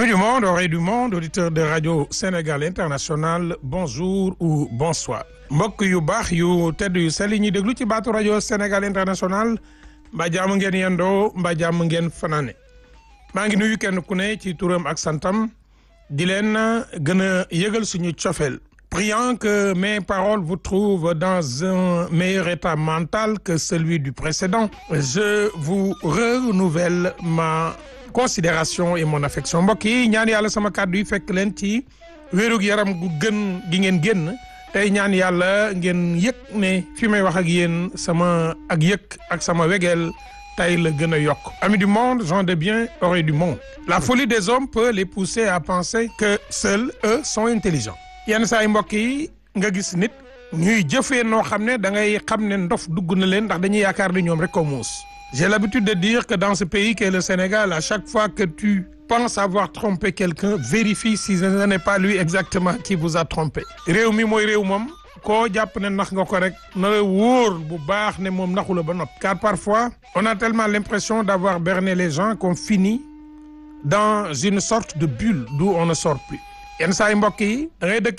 du monde, oreilles du monde, auditeurs de Radio Sénégal International bonjour ou bonsoir mbokk yu baax yu tedd yu sell yi ñuy déglu ci baatu rajo Sénégal International mbaa jàmm ngeen yendoo mbaa jàmm ngeen fanaane maa ngi nuyu kenn ku ne ci turam ak santam di leen gën a yëgal suñu cofeel priant que mes paroles vous trouvent dans un meilleur état mental que celui du précédent je vous renouvelle ma considération et mon affection mbokk yi ñaan yàlla sama kàddu yi fekk leen ci wérug yaram gu gën gi ngeen génn tey ñaan yàlla ngeen yëg ne fi may wax ak yéen sama ak yëg ak sama wegeel tey la gën a yokk amis du monde gens de bien oreilles du monde la folie des hommes peut les pousser à penser que seuls eux sont intelligents yenn saa yi mbokk yi nga gis nit ñuy jëfee noo xam ne da ngay xam ne ndof dugg na leen ndax dañuy yaakaar ni ñoom rek ko muus j'ai l'habitude de dire que dans ce pays qu'est le Sénégal à chaque fois que tu penses avoir trompé quelqu'un vérifie si ce n'est pas lui exactement qui vous a trompé réew mi mooy réew moom koo jàpp ne nax nga ko rek na la wóor bu baax ne moom naxu la ba nopp car parfois on a tellement l'impression d'avoir berné les gens qu'on finit dans une sorte de bulle d'où on ne sort plus yenn saa yi mbokk yi da ngay dëkk